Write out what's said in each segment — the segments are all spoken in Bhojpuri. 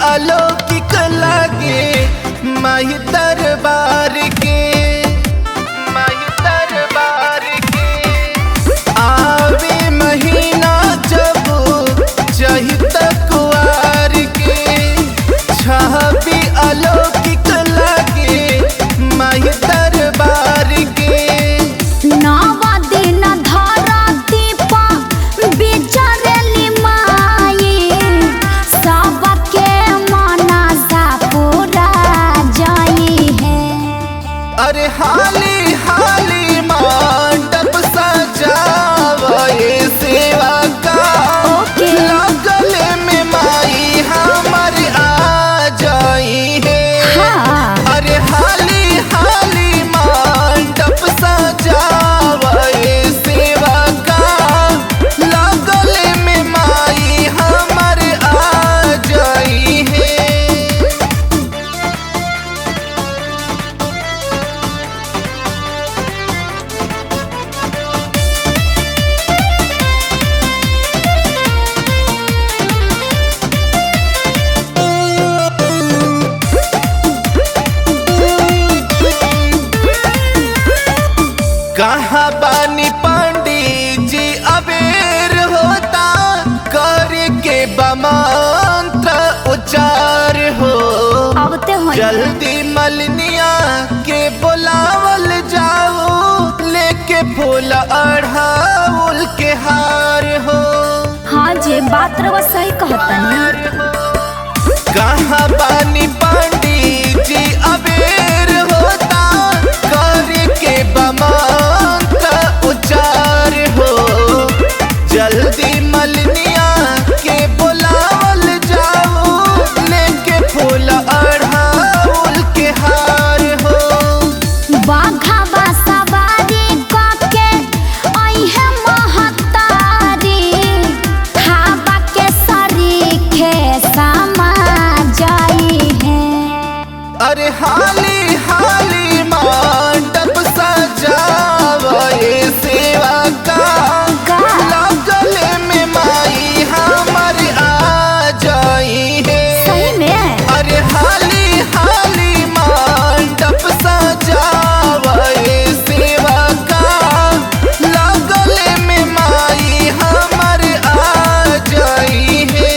अलौकिक लागे माही दरबार के माही दरबार के आवे महीना जब चहित कुआर के छवि अलौकिक लागे माही दरबार के नवा दिन धरती पर बिचरली माई सबके मनसा पूरा जाई है अरे हाली हाली मंडप सजावे सेवा का ओके। लगल में माई हमर आ जाई है हाँ अरे हाली हाली मंडप सजावे सेवा का लगल में माई हमर आ जाई है कहाँ बानी पंडित जी अबेर होता कर के बमंत्र उच्चार हो अब ते हो जल्दी मलनिया के बुलावल जाओ लेके फूल अढ़ाउल के हार हो हाँ जी बात रवा सही कहतनी कहाँ बानी पंडित जी अबेर होता कर के बमंत्र उच्चार हो जल्दी मलनिया के बुलावल जाओ लेके फूल अढ़ाउल के हार हो बाघा सवारी कके अइहे महतारी खाबा के सरीखे समा जाई है अरे हाली हाली मंडप सजावे सेवा का का? लगल में माई हमर आ जाई है सही में अरे हाली हाली मंडप सजावे सेवा का लगल में माई हमर आ जाई है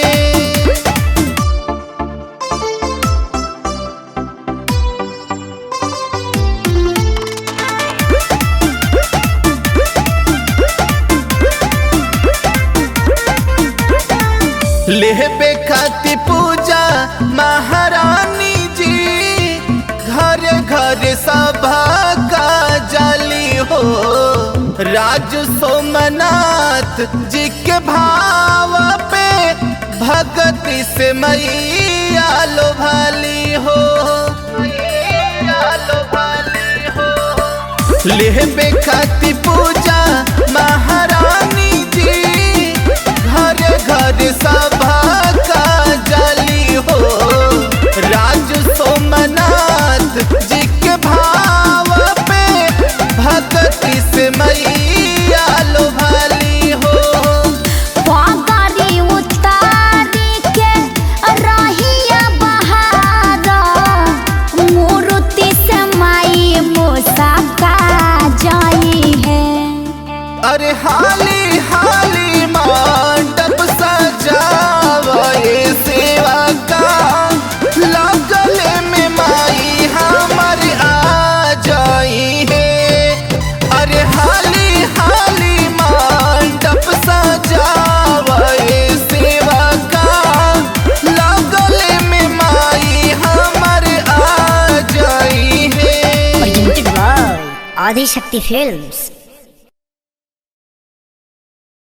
लेहबे खाती पूजा महारानी जी घर घर सभा का जाली हो राज सोमनाथ जी के भाव पे भगति से मैया लो भाली हो मैया लो भाली हो लेहबे खाती पूजा महारानी जी घर घर सभा का जाली हो राज सोमनाथ जी के भाव पे भक्ति से मैया लो भाली हो पगड़ी उतारी के रहिया बहार मूर्ति से माई मोसा का जाई है अरे हाली हाली मंडप सजावे सेवा का लगल में माई हमर आ जाई है अरे हाली हाली मंडप सजावे सेवा का लगल में माई हमर आ जाई है presented by Adi Shakti Films.